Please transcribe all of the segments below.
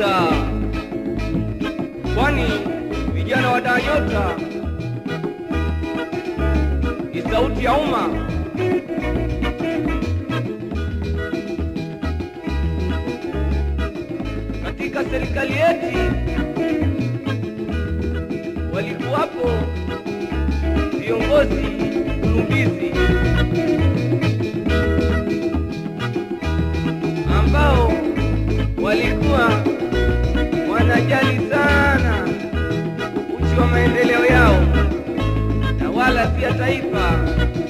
nyota, kwani vijana wa daa nyota ni sauti ya umma. Katika serikali yetu walikuwapo viongozi kulumbizi ambao walikuwa wanajali sana uchi wa maendeleo yao na wala si ya taifa.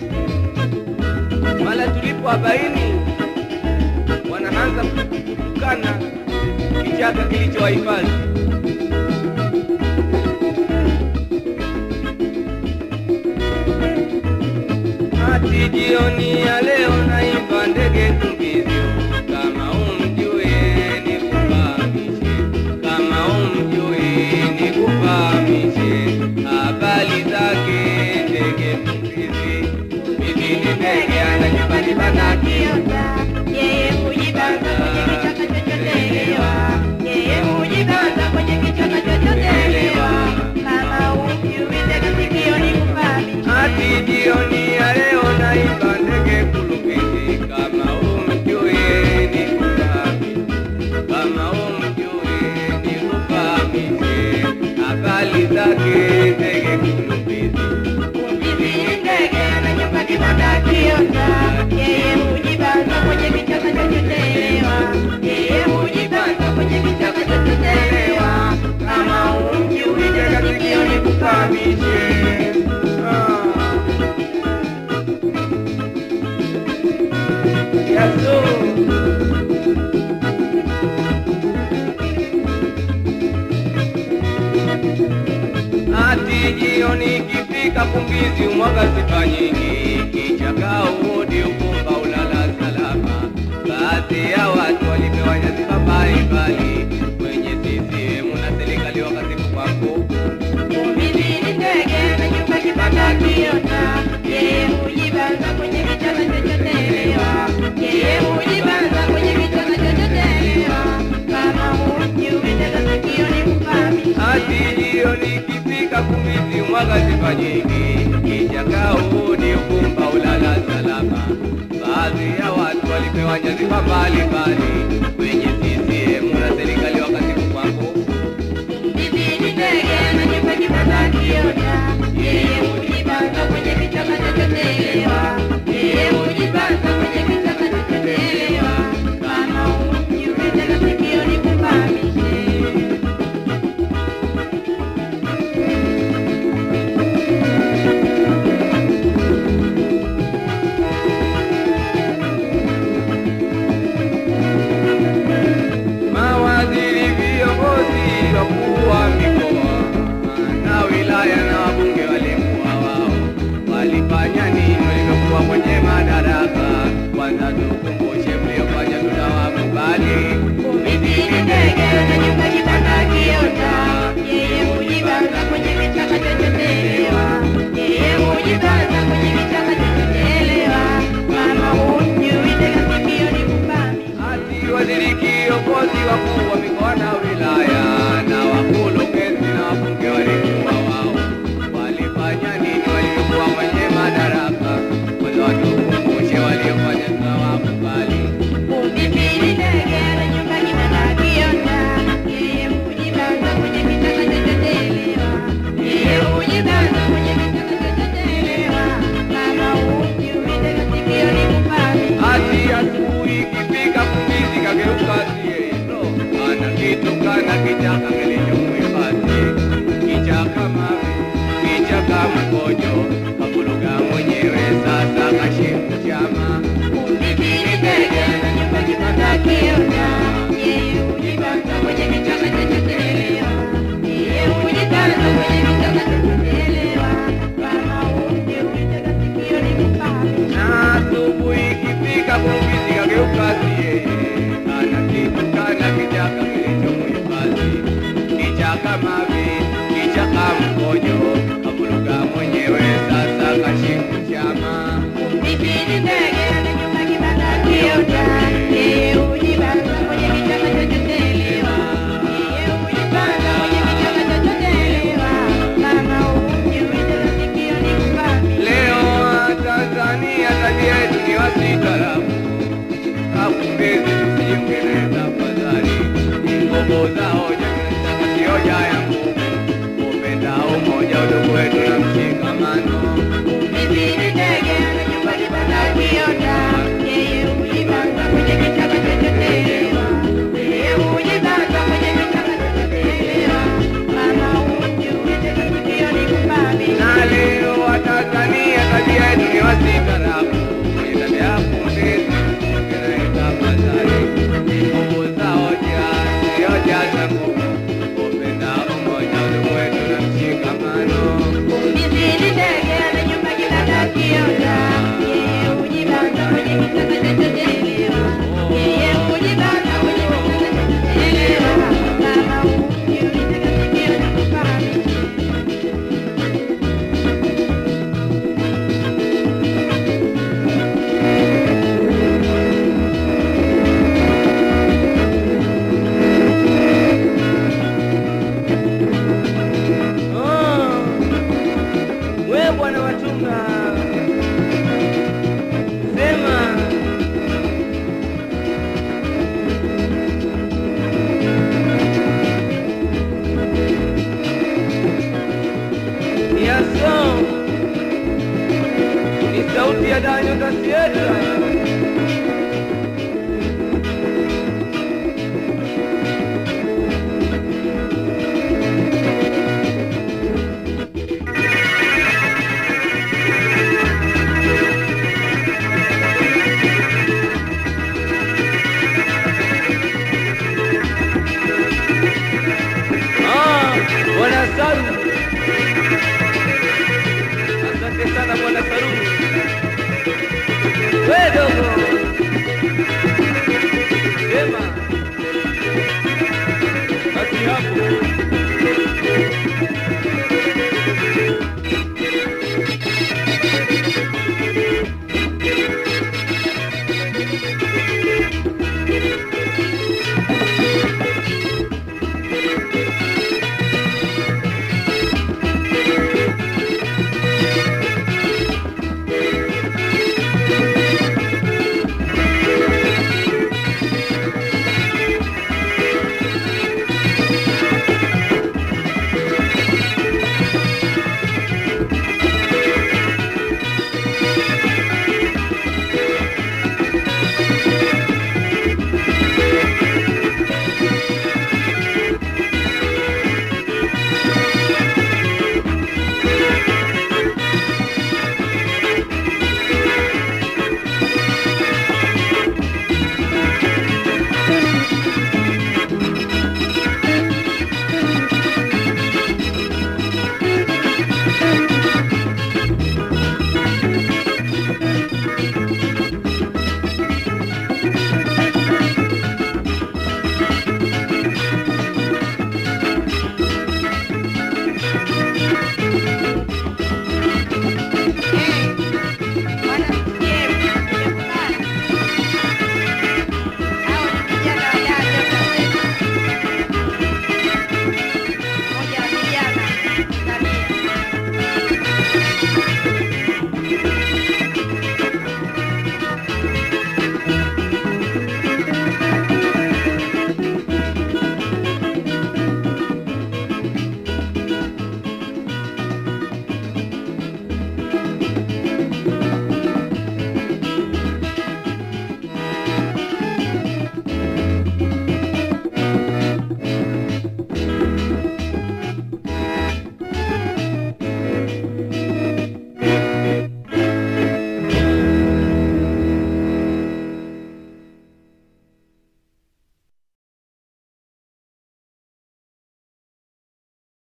Mala tulipowabaini wanaanza kutukana kichaka kilichowahifadhi. Hati jioni ya leo naimba ndege tumbizio, kama umjue nikufahamishe, kama umjue nikufahamishe habari zake ndege tumbizi. Hivi ni ndege ana nyumbani bana kiota yeye hujibanga kwenye kichaka chochote elewa yeye hujibanga kwenye kichaka chochote elewa kama umjui tega sikio ni kufahamishe hati jioni ya leo naimba ndege kulumbezi, kama umjue nikufahamishe, kama umjue nikufahamishe habari zake ndege kulumbezi. Hivi ni ndege ana nyumba kibanda kiota yeye hujibanga kwenye kichaka chochote elewa yeye hujibanga kwenye kichaka chochote elewa kama umjui tega sikio ni kufahamishe Ati jioni ikifika kumbizi umwaga sifa nyingi, kichaka urudi ukumba ulala salama. Baadhi ya watu walipewa nyadhifa mbalimbali kwenye CCM na serikali wakati kwako Hivi ni ndege na nyumba kibanda kiota, yeye hujibanga kwenye kichaka chochote elewa, yeye hujibanga kwenye kichaka chochote elewa, kama hujui tega sikio ni kufahamishe. Ati jioni ikifika kumbizi umwaga sifa nyingi, kichaka urudi ukumba ulala salama. Baadhi ya watu walipewa nyadhifa mbalimbali kwenye CCM na serikali wakati kwako Hivi ni ndege na nyumba kibanda kiota, yeye hujibanga kwenye kichaka chochote elewa, yeye hujibanga kwenye kichaka chochote elewa, kama hujui tega sikio ni kufahamishe. mawaziri, viongozi, wakuu wa mikoa na wilaya na wabunge walikuwa wao. Walifanya nini walivyokuwa kwenye madaraka? Kwanza tukumbushe mliofanya, tunawakubali. Hivi ni ndege na nyumba kibanda kiota, yeye hujibanga kwenye kichaka chochote elewa, yeye hujibanga kwenye kichaka chochote elewa, kama hujui tega sikio ni kufahamishe. Ati waziri, kiongozi, wakuu wa mikoa na wilaya na wakurugenzi na wabunge walikuwa wao. Walifanya nini walivyokuwa kwenye madaraka? Kwanza watukumbushe waliofanya, tunawakubali. Hivi ni ndege na nyumba kibanda kiota, yeye hujibanga kwenye kichaka chochote elewa, yeye hujibanga kwenye kichaka chochote elewa, kama hujui tega sikio ni kufahamishe. Ati asubuhi ikifika kumbizi kageuka siendo, ana kitu kana kichaka